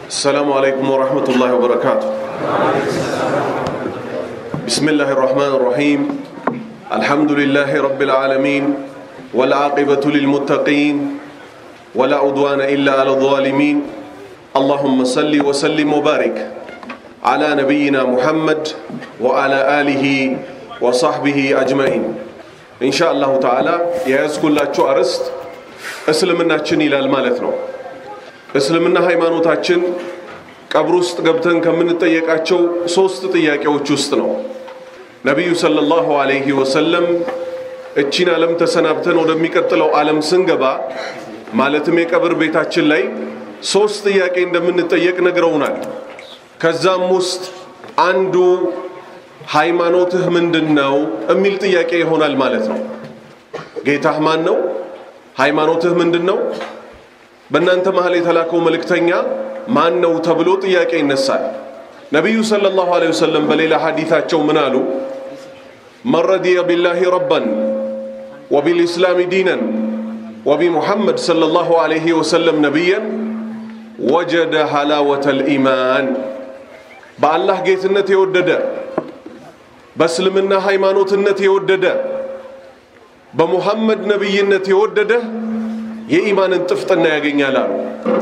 السلام عليكم ورحمة الله وبركاته بسم الله الرحمن الرحيم الحمد لله رب العالمين والعاقبة للمتقين ولا عدوان إلا على الظالمين اللهم صل وسلم وبارك على نبينا محمد وعلى آله وصحبه أجمعين إن شاء الله تعالى يذكر لك أرست እስልምናችን ይላል ማለት ነው። እስልምና ሃይማኖታችን ቀብር ውስጥ ገብተን ከምንጠየቃቸው ሶስት ጥያቄዎች ውስጥ ነው። ነቢዩ ሰለላሁ ዐለይሂ ወሰለም እቺን ዓለም ተሰናብተን ወደሚቀጥለው ዓለም ስንገባ ማለትም የቀብር ቤታችን ላይ ሶስት ጥያቄ እንደምንጠየቅ ነግረውናል። ከዛም ውስጥ አንዱ ሃይማኖትህ ምንድን ነው የሚል ጥያቄ ይሆናል ማለት ነው። ጌታህ ማን ነው? ሃይማኖትህ ምንድን ነው? በእናንተ መሀል የተላከው መልእክተኛ ማን ነው ተብሎ ጥያቄ ይነሳል። ነቢዩ ሰለላሁ ዐለይሂ ወሰለም በሌላ ሐዲታቸው ምን አሉ? መን ረዲየ ቢላሂ ረበን ወቢልኢስላሚ ዲነን ወቢሙሐመድ ሰለላሁ ዐለይሂ ወሰለም ነቢየን ወጀደ ሐላወተል ኢማን። በአላህ ጌትነት የወደደ በእስልምና ሃይማኖትነት የወደደ በሙሐመድ ነቢይነት የወደደ የኢማንን ጥፍጥና ያገኛል አሉ።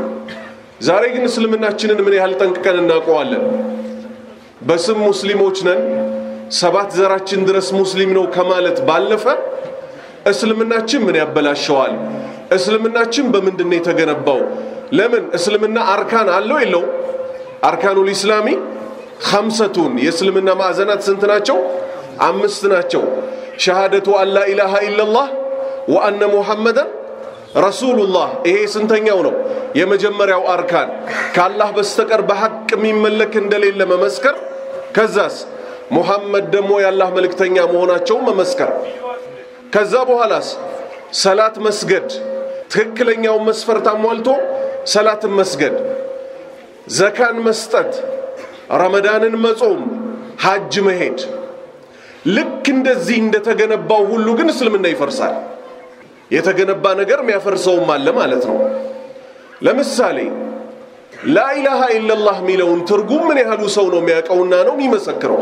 ዛሬ ግን እስልምናችንን ምን ያህል ጠንቅቀን እናውቀዋለን? በስም ሙስሊሞች ነን፣ ሰባት ዘራችን ድረስ ሙስሊም ነው ከማለት ባለፈ እስልምናችን ምን ያበላሸዋል? እስልምናችን በምንድን ነው የተገነባው? ለምን እስልምና አርካን አለው የለው? አርካኑል ኢስላሚ ኸምሰቱን የእስልምና ማዕዘናት ስንት ናቸው? አምስት ናቸው። ሸሃደቱ አላ ኢላሃ ኢላላህ ወአነ ሙሐመደን ረሱሉላህ። ይሄ ስንተኛው ነው? የመጀመሪያው አርካን ከአላህ በስተቀር በሐቅ የሚመለክ እንደሌለ መመስከር። ከዛስ ሙሐመድ ደግሞ የአላህ መልእክተኛ መሆናቸውን መመስከር። ከዛ በኋላስ ሰላት መስገድ፣ ትክክለኛውን መስፈርት አሟልቶ ሰላትን መስገድ፣ ዘካን መስጠት፣ ረመዳንን መጾም፣ ሐጅ መሄድ ልክ እንደዚህ እንደተገነባው ሁሉ ግን እስልምና ይፈርሳል። የተገነባ ነገር የሚያፈርሰውም አለ ማለት ነው። ለምሳሌ ላኢላሃ ኢለላህ የሚለውን ትርጉም ምን ያህሉ ሰው ነው የሚያውቀውና ነው የሚመሰክረው?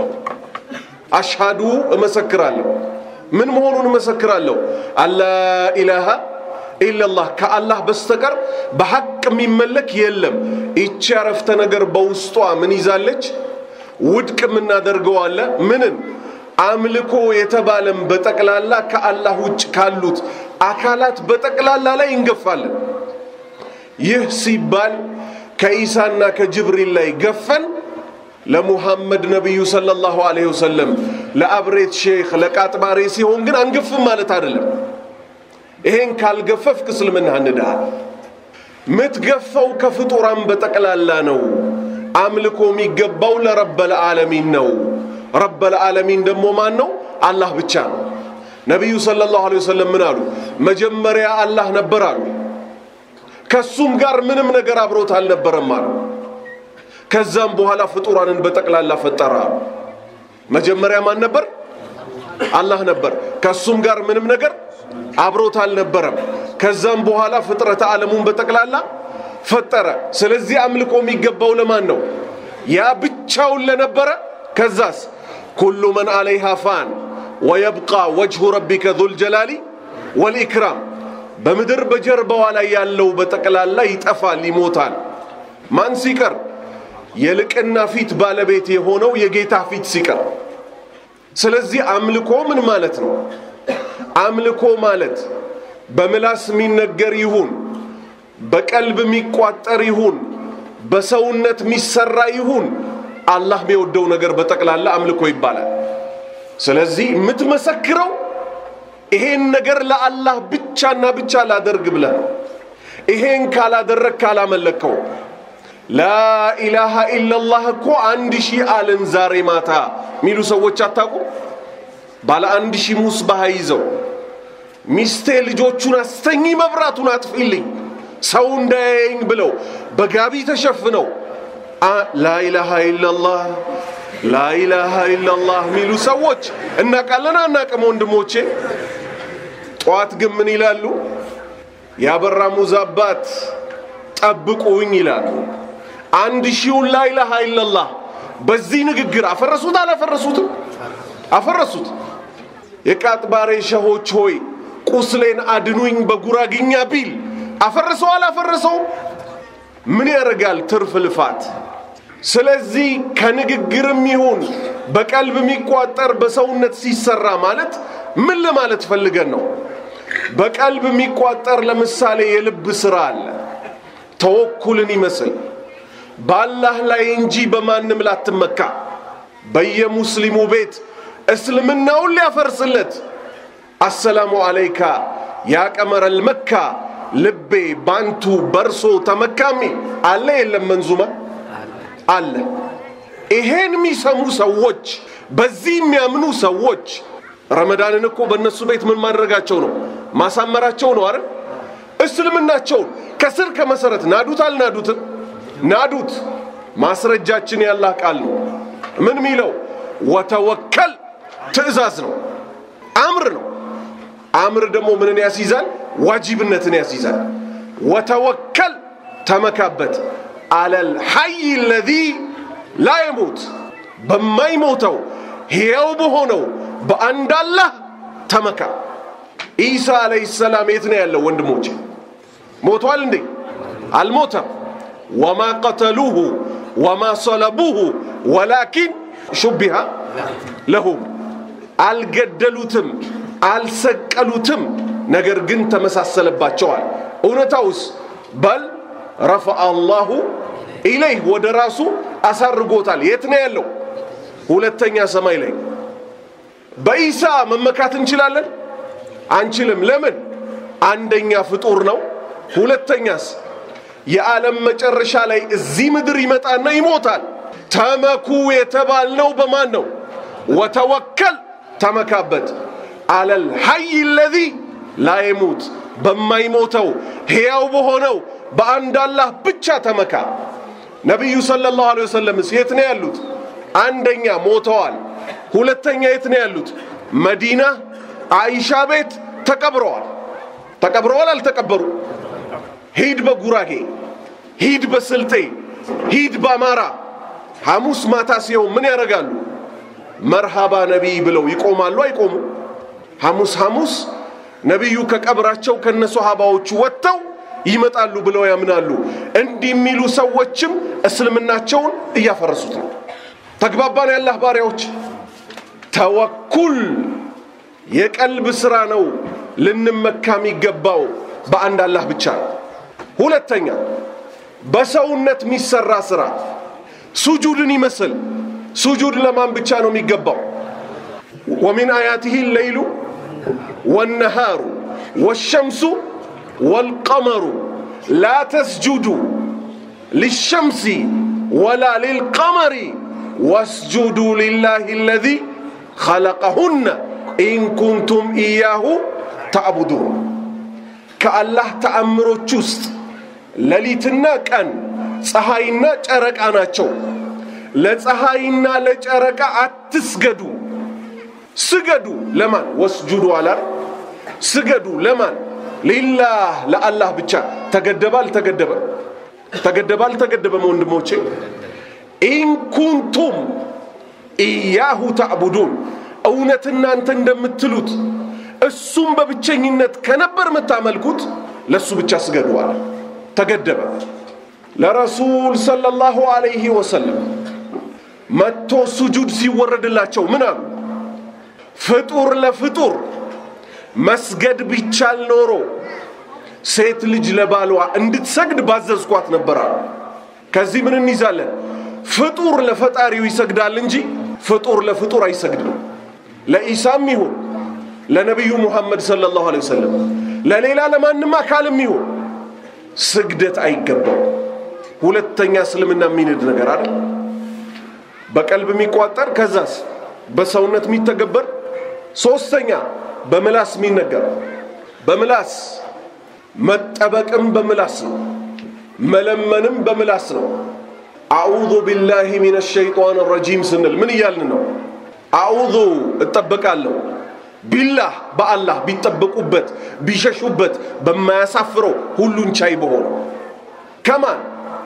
አሽሃዱ እመሰክራለሁ። ምን መሆኑን እመሰክራለሁ? አላ ኢላሃ ኢለላህ ከአላህ በስተቀር በሐቅ የሚመለክ የለም። ይቺ ያረፍተ ነገር በውስጧ ምን ይዛለች? ውድቅ የምናደርገው አለ ምንን አምልኮ የተባለም በጠቅላላ ከአላህ ውጭ ካሉት አካላት በጠቅላላ ላይ እንገፋለን። ይህ ሲባል ከኢሳና ከጅብሪል ላይ ገፈን ለሙሐመድ ነቢዩ ሰለላሁ ዐለይሂ ወሰለም ለአብሬት ሼክ ለቃጥባሬ ሲሆን ግን አንገፍም ማለት አይደለም። ይሄን ካልገፈፍክ እስልምና እንዳል ምትገፋው ከፍጡራን በጠቅላላ ነው። አምልኮ የሚገባው ለረበል ዓለሚን ነው። ረበል ዓለሚን ደግሞ ማን ነው? አላህ ብቻ ነው። ነቢዩ ሰለላሁ ዐለይሂ ወሰለም ምን አሉ? መጀመሪያ አላህ ነበር አሉ። ከሱም ጋር ምንም ነገር አብሮት አልነበረም አሉ። ከዛም በኋላ ፍጡራንን በጠቅላላ ፈጠረ አሉ። መጀመሪያ ማን ነበር? አላህ ነበር። ከሱም ጋር ምንም ነገር አብሮት አልነበረም። ከዛም በኋላ ፍጥረተ ዓለሙን በጠቅላላ ፈጠረ። ስለዚህ አምልኮ የሚገባው ለማን ነው? ያ ብቻውን ለነበረ ከዛስ ኩሉ መን አለይሃ ፋን ወየብቃ ወጅሁ ረቢከ ዙል ጀላሊ ወልኢክራም። በምድር በጀርባዋ ላይ ያለው በጠቅላላ ይጠፋል፣ ይሞታል። ማን ሲቀር? የልቅና ፊት ባለቤት የሆነው የጌታ ፊት ሲቀር። ስለዚህ አምልኮ ምን ማለት ነው? አምልኮ ማለት በምላስ የሚነገር ይሁን በቀልብ የሚቋጠር ይሁን በሰውነት የሚሰራ ይሁን አላህ የሚወደው ነገር በጠቅላላ አምልኮ ይባላል። ስለዚህ የምትመሰክረው ይሄን ነገር ለአላህ ብቻና ብቻ ላደርግ ብለህ ነው። ይሄን ካላደረግ ካላመለከው ላኢላሃ ኢለላህ እኮ አንድ ሺህ አልን ዛሬ ማታ የሚሉ ሰዎች አታውቁም? ባለ አንድ ሺህ ሙስባህ ይዘው ሚስቴ ልጆቹን አስተኝ መብራቱን አጥፊልኝ ሰው እንዳያየኝ ብለው በጋቢ ተሸፍነው ላኢላሃ ኢለላህ ላኢላሃ ኢለላህ የሚሉ ሰዎች እናቃለን አናቅም? ወንድሞቼ ጠዋት ግን ምን ይላሉ? ያበራ ሙዝ አባት ጠብቁኝ ይላሉ። አንድ ሺውን ላኢላሃ ኢለላህ በዚህ ንግግር አፈረሱት አላፈረሱትም? አፈረሱት። የቃጥባሬ ሸሆች ሆይ ቁስሌን አድኑኝ በጉራግኛ ቢል አፈረሰው አላፈረሰው? ምን ያደርጋል ትርፍ ልፋት። ስለዚህ ከንግግርም ይሁን በቀልብ የሚቋጠር በሰውነት ሲሰራ ማለት ምን ለማለት ፈልገን ነው? በቀልብ የሚቋጠር ለምሳሌ የልብ ስራ አለ። ተወኩልን ይመስል በአላህ ላይ እንጂ በማንም ላትመካ በየሙስሊሙ ቤት እስልምናውን ሊያፈርስለት አሰላሙ አለይካ ያ ቀመረል መካ ልቤ ባንቱ በርሶ ተመካሚ አለ የለም? መንዙማ አለ። ይሄን የሚሰሙ ሰዎች በዚህ የሚያምኑ ሰዎች ረመዳንን እኮ በእነሱ ቤት ምን ማድረጋቸው ነው? ማሳመራቸው ነው አይደል? እስልምናቸውን ከስር ከመሰረት ናዱት አልናዱትም? ናዱት። ማስረጃችን ያላህ ቃል ነው። ምን ሚለው ወተወከል ትዕዛዝ ነው፣ አምር ነው። አምር ደግሞ ምንን ያስይዛል? ዋጅብነትን ያስይዛል። ወተወከል ተመካበት፣ አለል ሐይ ለዚ ላ የሙት በማይሞተው ሕያው በሆነው በአንድ አላህ ተመካ። ኢሳ ዓለይሂ ሰላም የት ነው ያለው? ወንድሞቼ ሞቷል እንዴ? አልሞተም። ወማ ቀተሉሁ ወማ ሰለቡሁ ወላኪን ሹቢሃ ለሁም አልገደሉትም፣ አልሰቀሉትም፣ ነገር ግን ተመሳሰለባቸዋል። እውነታውስ በል ረፈአ አላሁ ኢለይህ ወደ ራሱ አሳርጎታል። የት ነው ያለው? ሁለተኛ ሰማይ ላይ። በኢሳ መመካት እንችላለን? አንችልም። ለምን? አንደኛ ፍጡር ነው። ሁለተኛስ የዓለም መጨረሻ ላይ እዚህ ምድር ይመጣና ይሞታል። ተመኩ የተባልነው በማን ነው? ወተወከል ተመካበት፣ አለል ሐይ ለዚ ላ የሙት በማይሞተው ሕያው በሆነው በአንድ አላህ ብቻ ተመካ። ነቢዩ ሰለላሁ ዐለይሂ ወሰለምስ የት ነው ያሉት? አንደኛ ሞተዋል። ሁለተኛ የት ነው ያሉት? መዲና አይሻ ቤት ተቀብረዋል። ተቀብረዋል አልተቀበሩ? ሂድ በጉራጌ ሂድ በስልጤ ሂድ በአማራ ሐሙስ ማታ ሲሆን ምን ያደርጋሉ? መርሃባ ነቢይ ብለው ይቆማሉ አይቆሙ? ሐሙስ ሐሙስ ነቢዩ ከቀብራቸው ከነ ሶሃባዎቹ ወጥተው ይመጣሉ ብለው ያምናሉ። እንዲህ የሚሉ ሰዎችም እስልምናቸውን እያፈረሱት ነው። ተግባባን? ያላህ ባሪያዎች፣ ተወኩል የቀልብ ስራ ነው። ልንመካ የሚገባው በአንድ አላህ ብቻ ነው። ሁለተኛ በሰውነት የሚሰራ ስራ ሱጁድን ይመስል ሱጁድ ለማን ብቻ ነው የሚገባው? ወሚን አያቲህ ለይሉ ወነሃሩ ወሸምሱ ወልቀመሩ ላ ተስጁዱ ሊሸምሲ ወላ ሊልቀመሪ ወስጁዱ ሊላህ አለዚ ኸለቀሁነ ኢን ኩንቱም ኢያሁ ተዕቡዱን። ከአላህ ተአምሮች ውስጥ ሌሊትና ቀን ፀሐይና ጨረቃ ናቸው። ለፀሐይና ለጨረቃ አትስገዱ። ስገዱ ለማን? ወስጁዱ አላር ስገዱ ለማን? ሊላህ ለአላህ ብቻ። ተገደበ አልተገደበ? ተገደበ አልተገደበም? ወንድሞቼ ኢንኩንቱም ኢያሁ ተዕቡዱን እውነት እናንተ እንደምትሉት እሱም በብቸኝነት ከነበር የምታመልኩት ለእሱ ብቻ ስገዱ አለ። ተገደበ። ለረሱል ሰለላሁ ዐለይሂ ወሰለም መጥቶ ሱጁድ ሲወረድላቸው ምን አሉ? ፍጡር ለፍጡር መስገድ ቢቻል ኖሮ ሴት ልጅ ለባሏ እንድትሰግድ ባዘዝኳት ነበር አሉ። ከዚህ ምን እንይዛለን? ፍጡር ለፈጣሪው ይሰግዳል እንጂ ፍጡር ለፍጡር አይሰግድም። ለኢሳም ይሁን ለነቢዩ ሙሐመድ ሰለላሁ ዐለይሂ ወሰለም ለሌላ ለማንም አካልም ይሁን ስግደት አይገባው። ሁለተኛ እስልምና የሚንድ ነገር አይደል? በቀልብ የሚቋጠር ከዛስ በሰውነት የሚተገበር ሶስተኛ በምላስ የሚነገር በምላስ መጠበቅም በምላስ ነው። መለመንም በምላስ ነው። አዑዙ ቢላሂ ሚነ ሸይጣን ረጂም ስንል ምን እያልን ነው? አዑዙ እጠበቃለሁ ቢላህ በአላህ ቢጠበቁበት ቢሸሹበት በማያሳፍረው ሁሉን ቻይ በሆነው ከማን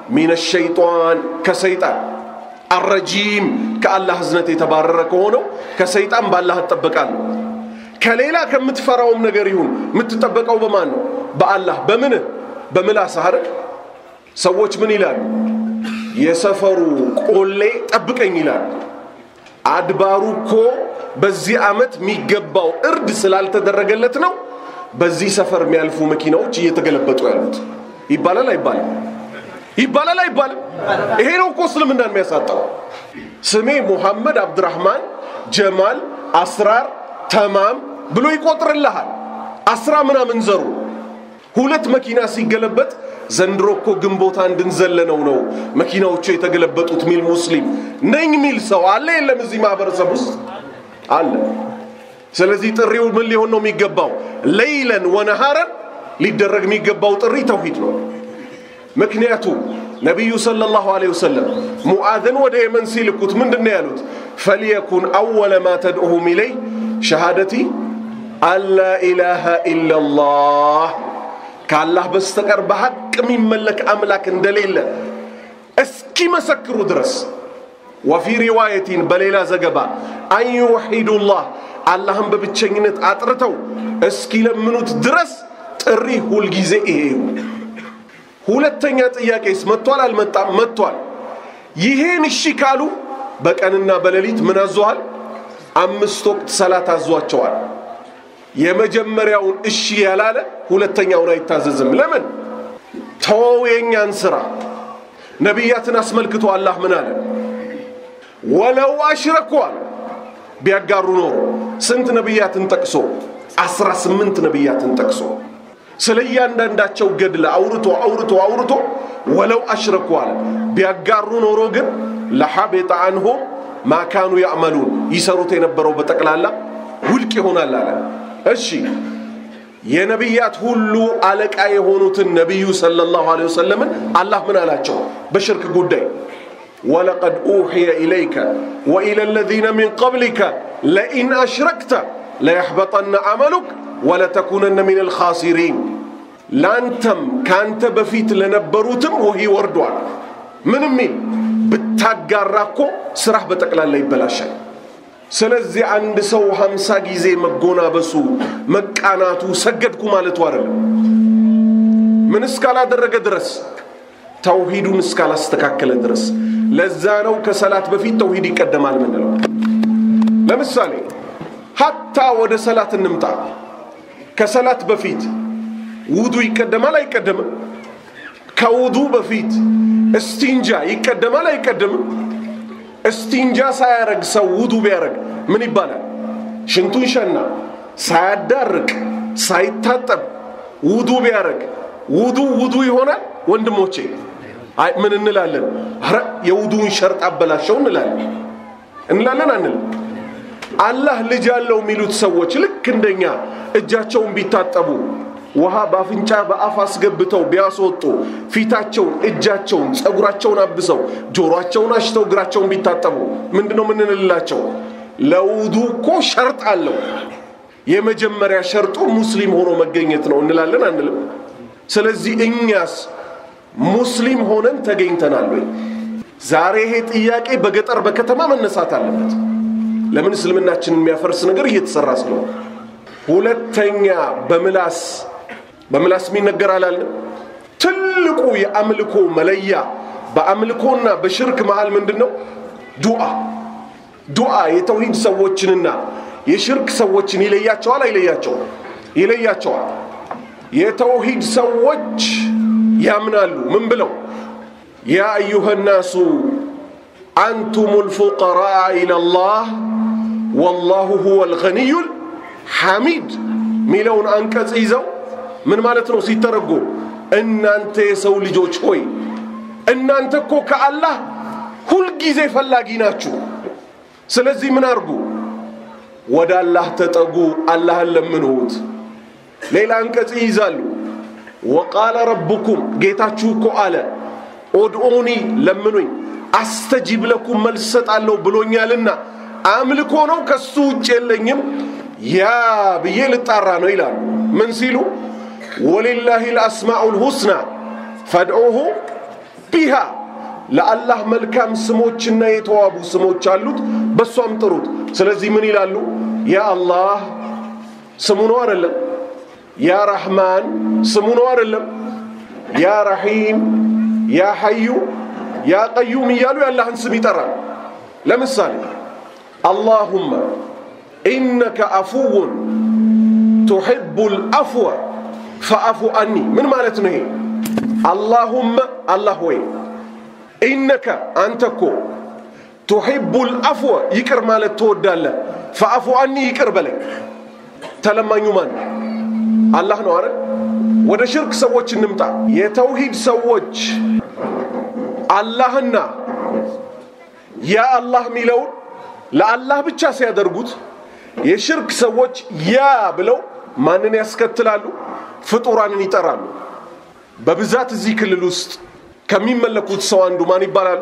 ሚነ ሸይጣን ከሰይጣን አረጂም ከአላህ እዝነት የተባረረ ከሆነው ከሰይጣን ባላህ እጠበቃለሁ። ከሌላ ከምትፈራውም ነገር ይሁን የምትጠበቀው በማን ነው? በአላህ። በምንህ? በምላስህ አይደል? ሰዎች ምን ይላሉ? የሰፈሩ ቆሌ ጠብቀኝ ይላሉ። አድባሩ እኮ በዚህ ዓመት የሚገባው እርድ ስላልተደረገለት ነው በዚህ ሰፈር የሚያልፉ መኪናዎች እየተገለበጡ ያሉት ይባላል አይባልም? ይባላል አይባልም? ይሄ ነው እኮ እስልምናን የሚያሳጣው። ስሜ ሙሐመድ አብድራህማን ጀማል አስራር ተማም ብሎ ይቆጥርልሃል። አስራ ምናምን ዘሩ ሁለት መኪና ሲገለበጥ ዘንድሮ እኮ ግንቦት አንድን ዘለነው ነው መኪናዎቹ የተገለበጡት ሚል ሙስሊም ነኝ ሚል ሰው አለ የለም? እዚህ ማህበረሰብ ውስጥ አለ። ስለዚህ ጥሪው ምን ሊሆን ነው የሚገባው? ለይለን ወነሃረን ሊደረግ የሚገባው ጥሪ ተውሂድ ነው። ምክንያቱም ነቢዩ ሰለላሁ ዐለይሂ ወሰለም ሙዓዝን ወደ የመን ሲልኩት ምንድን ነው ያሉት? ፈልየኩን አወለ ማ ተድዑሁም ኢለይ ሸሃደቲ አላ ኢላሃ ኢላላህ ከአላህ በስተቀር በሐቅ የሚመለክ አምላክ እንደሌለ እስኪመሰክሩ ድረስ ወፊ ሪዋየቲን በሌላ ዘገባ አን ዩወሒዱላህ አላህን በብቸኝነት አጥርተው እስኪለምኑት ድረስ ጥሪ ሁልጊዜ ይሄ ይሁን። ሁለተኛ ጥያቄስ መጥቷል አልመጣም? መጥቷል። ይሄን እሺ ካሉ በቀንና በሌሊት ምን አዟል? አምስት ወቅት ሰላት አዟቸዋል። የመጀመሪያውን እሺ ያላለ ሁለተኛውን አይታዘዝም። ለምን? ተወው የእኛን ስራ። ነቢያትን አስመልክቶ አላህ ምን አለ? ወለው አሽረኩ አለ። ቢያጋሩ ኖሮ ስንት ነቢያትን ጠቅሶ? አስራ ስምንት ነቢያትን ጠቅሶ ስለ እያንዳንዳቸው ገድለ አውርቶ አውርቶ አውርቶ ወለው አሽረኩ አለ። ቢያጋሩ ኖሮ ግን ለሐቤጠ አንሁም ማካኑ ያዕመሉን ይሰሩት የነበረው በጠቅላላ ውድቅ ይሆናል አለ። እሺ የነቢያት ሁሉ አለቃ የሆኑትን ነቢዩ ሰለላሁ ዐለይሂ ወሰለምን አላህ ምን አላቸው በሽርክ ጉዳይ? ወለቀድ ኡሕየ ኢለይከ ወኢለ ለዚነ ሚን ቀብሊከ ለኢን አሽረክተ ለየሕበጠነ አመሉክ ወለተኩነነ ሚን አልኻሲሪን። ለአንተም ከአንተ በፊት ለነበሩትም ወሂ ወርዷል። ምን ሚል ብታጋራ እኮ ስራህ በጠቅላላ ይበላሻል። ስለዚህ አንድ ሰው ሀምሳ ጊዜ መጎናበሱ መቃናቱ ሰገድኩ ማለቱ አይደለም። ምን እስካላደረገ ድረስ ተውሂዱን እስካላስተካከለ ድረስ። ለዛ ነው ከሰላት በፊት ተውሂድ ይቀደማል ምንለው። ለምሳሌ ሀታ ወደ ሰላት እንምጣ። ከሰላት በፊት ውዱ ይቀደማል አይቀደምም? ከውዱ በፊት እስቲንጃ ይቀደማል አይቀደምም? እስቲንጃ ሳያረግ ሰው ውዱ ቢያረግ ምን ይባላል? ሽንቱን ሸና ሳያዳርቅ ሳይታጠብ ውዱ ቢያረግ ውዱ ውዱ ይሆናል? ወንድሞቼ አይ ምን እንላለን? አረ የውዱን ሸርጥ አበላሸው እንላለን እንላለን አንልም? አላህ ልጅ አለው የሚሉት ሰዎች ልክ እንደኛ እጃቸውን ቢታጠቡ ውሃ በአፍንጫ በአፍ አስገብተው ቢያስወጡ ፊታቸውን፣ እጃቸውን፣ ፀጉራቸውን አብሰው ጆሮአቸውን አሽተው እግራቸውን ቢታጠቡ ምንድን ነው የምንልላቸው? ለውዱ እኮ ሸርጥ አለው። የመጀመሪያ ሸርጡ ሙስሊም ሆኖ መገኘት ነው እንላለን አንልም? ስለዚህ እኛስ ሙስሊም ሆነን ተገኝተናል ወይ? ዛሬ ይሄ ጥያቄ በገጠር በከተማ መነሳት አለበት። ለምን እስልምናችንን የሚያፈርስ ነገር እየተሰራ ስለሆነ። ሁለተኛ በምላስ በምላስ የሚነገር አላለም። ትልቁ የአምልኮ መለያ በአምልኮና በሽርክ መሃል ምንድን ነው? ዱዓ ዱዓ የተውሂድ ሰዎችንና የሽርክ ሰዎችን ይለያቸዋል አይለያቸውም? ይለያቸዋል። የተውሂድ ሰዎች ያምናሉ ምን ብለው ያ አዩሃ ናሱ አንቱም ልፉቀራ ኢለላህ ወላሁ ሁወ ልገኒዩል ሐሚድ ሚለውን አንቀጽ ይዘው ምን ማለት ነው ሲተረጎም እናንተ የሰው ልጆች ሆይ እናንተ እኮ ከአላህ ሁልጊዜ ፈላጊ ናችሁ ስለዚህ ምን አርጉ ወደ አላህ ተጠጉ አላህን ለምንሁት ሌላ አንቀጽ ይይዛሉ ወቃለ ረቡኩም ጌታችሁ እኮ አለ ኦድኦኒ ለምኑኝ አስተጂብ ለኩም መልስ ሰጣለሁ ብሎኛልና አምልኮ ነው ከሱ ውጭ የለኝም ያ ብዬ ልጣራ ነው ይላሉ ምን ሲሉ ወሊላሂ ልአስማዑ ልሁስና ፈድዑሁ ቢሃ ለአላህ መልካም ስሞችና የተዋቡ ስሞች አሉት፣ በእሷም ጥሩት። ስለዚህ ምን ይላሉ? ያ አላህ ስሙ ነው አይደለም? ያ ረሕማን ስሙ ነው አይደለም? ያ ረሒም፣ ያ ሐዩ፣ ያ ቀዩም እያሉ የአላህን ስም ይጠራል። ለምሳሌ አላሁመ ኢነከ አፉውን ቱሒቡል አፍወ ፈአፉ አኒ ምን ማለት ነው ይሄ? አላሁመ አላህ ወይ ኢነከ አንተ እኮ ቱሒቡል አፍወ ይቅር ማለት ትወዳለህ፣ ፈአፉ አኒ ይቅር በለኝ። ተለማኙ ማን ነው? አላህ ነው አረ ወደ ሽርክ ሰዎች እንምጣ። የተውሂድ ሰዎች አላህና ያ አላህ የሚለውን ለአላህ ብቻ ሲያደርጉት የሽርክ ሰዎች ያ ብለው ማንን ያስከትላሉ? ፍጡራንን ይጠራሉ። በብዛት እዚህ ክልል ውስጥ ከሚመለኩት ሰው አንዱ ማን ይባላሉ?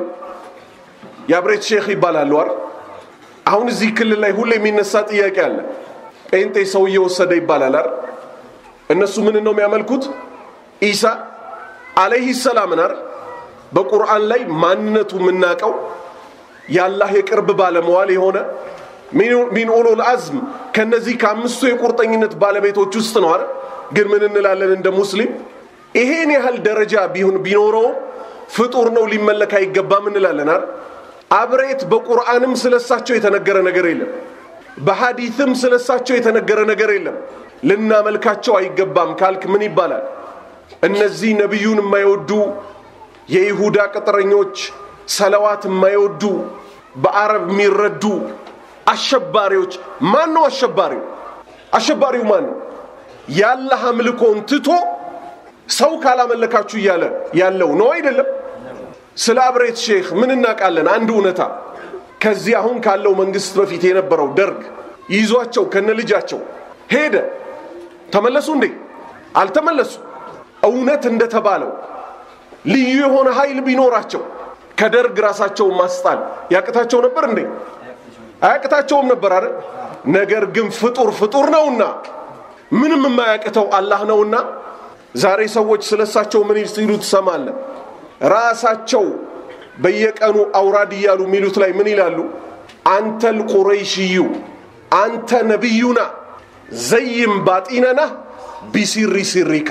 የአብሬት ሼክ ይባላሉ አይደል? አሁን እዚህ ክልል ላይ ሁሌ የሚነሳ ጥያቄ አለ። ጴንጤ ሰው እየወሰደ ይባላል አይደል? እነሱ ምን ነው የሚያመልኩት? ኢሳ አለይሂ ሰላምን አይደል? በቁርአን ላይ ማንነቱ የምናውቀው የአላህ የቅርብ ባለመዋል የሆነ ሚን ኡሉል አዝም ከነዚህ ከአምስቱ የቁርጠኝነት ባለቤቶች ውስጥ ነው አይደል? ግን ምን እንላለን እንደ ሙስሊም ይሄን ያህል ደረጃ ቢሆን ቢኖረው ፍጡር ነው ሊመለክ አይገባም እንላለን አይደል? አብሬት በቁርአንም ስለሳቸው የተነገረ ነገር የለም። በሐዲትም ስለሳቸው የተነገረ ነገር የለም። ልናመልካቸው አይገባም ካልክ ምን ይባላል? እነዚህ ነቢዩን የማይወዱ የይሁዳ ቅጥረኞች፣ ሰለዋት የማይወዱ በአረብ የሚረዱ አሸባሪዎች። ማን ነው አሸባሪው? አሸባሪው ማን ነው? የአላህ አምልኮን ትቶ ሰው ካላመለካችሁ እያለ ያለው ነው አይደለም? ስለ አብሬት ሼክ ምን እናውቃለን? አንድ እውነታ ከዚህ አሁን ካለው መንግስት በፊት የነበረው ደርግ ይዟቸው ከነ ልጃቸው ሄደ። ተመለሱ እንዴ? አልተመለሱ። እውነት እንደተባለው ልዩ የሆነ ኃይል ቢኖራቸው ከደርግ ራሳቸውን ማስጣል ያቅታቸው ነበር እንዴ? አያቅታቸውም ነበር አይደል? ነገር ግን ፍጡር ፍጡር ነውና ምንም የማያቅተው አላህ ነውና ዛሬ ሰዎች ስለሳቸው ምን ሲሉ ትሰማለህ? ራሳቸው በየቀኑ አውራድ እያሉ የሚሉት ላይ ምን ይላሉ? አንተል ቁረይሽዩ አንተ ነቢዩና ዘይም ባጢነና ቢሲሪ ሲሪከ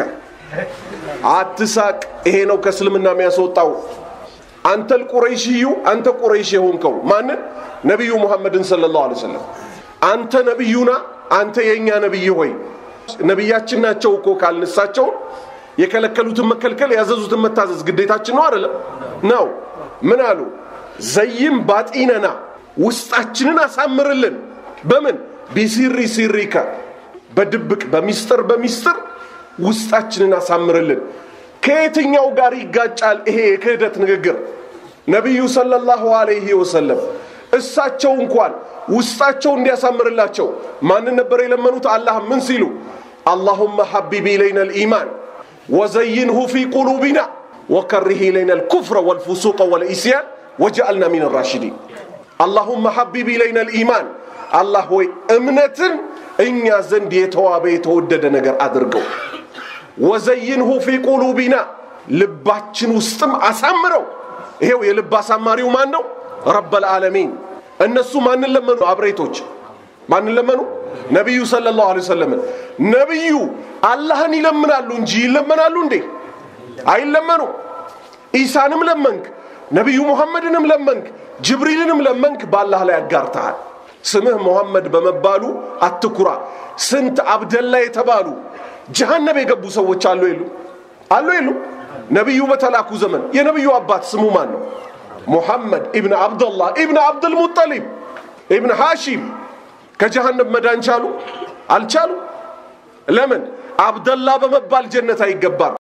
አትሳቅ። ይሄ ነው ከእስልምና የሚያስወጣው። አንተል ቁረይሽዩ አንተ ቁረይሽ የሆንከው ማንን? ነቢዩ ሙሐመድን ሰለላሁ ዐለይሂ ወሰለም። አንተ ነቢዩና አንተ የእኛ ነቢይ ሆይ ነቢያችን ናቸው እኮ ካልንሳቸው የከለከሉትን መከልከል ያዘዙትን መታዘዝ ግዴታችን ነው አይደለም? ነው። ምን አሉ? ዘይም ባጢነና ውስጣችንን አሳምርልን። በምን ቢሲሪ ሲሪከ በድብቅ በሚስጥር በሚስጥር ውስጣችንን አሳምርልን። ከየትኛው ጋር ይጋጫል ይሄ የክህደት ንግግር? ነቢዩ ሰለላሁ ዐለይሂ ወሰለም እሳቸው እንኳን ውስጣቸው እንዲያሳምርላቸው ማንን ነበር የለመኑት? አላህ ምን ሲሉ አላሁመ ሐቢብ ኢለይና ልኢማን ወዘይንሁ ፊ ቁሉቢና ወከሪህ ኢለይና ልኩፍረ ወልፉሱቀ ወልኢስያን ወጀአልና ሚን ራሽዲን። አላሁመ ሐቢብ ኢለይና ልኢማን፣ አላህ ሆይ እምነትን እኛ ዘንድ የተዋበ የተወደደ ነገር አድርገው። ወዘይንሁ ፊ ቁሉቢና፣ ልባችን ውስጥም አሳምረው። ይሄው የልብ አሳማሪው ማን ነው? ረበል ዓለሚን። እነሱ ማንን ለመኑ? አብሬቶች ማንን ለመኑ? ነቢዩ ሰለላሁ ዐለይሂ ወሰለምን። ነቢዩ አላህን ይለምናሉ እንጂ ይለመናሉ እንዴ? አይለመኑ። ኢሳንም ለመንክ፣ ነቢዩ ሙሐመድንም ለመንክ፣ ጅብሪልንም ለመንክ፣ በአላህ ላይ አጋርተሃል። ስምህ ሙሐመድ በመባሉ አትኩራ። ስንት አብደላ የተባሉ ጀሃነብ የገቡ ሰዎች አሉ የሉ? አሉ የሉ? ነቢዩ በተላኩ ዘመን የነቢዩ አባት ስሙ ማን ነው? ሙሐመድ ኢብን አብደላህ ኢብን አብድልሙጠሊብ ኢብን ሃሺም ከጀሃነም መዳን ቻሉ? አልቻሉ። ለምን? አብደላ በመባል ጀነት አይገባም።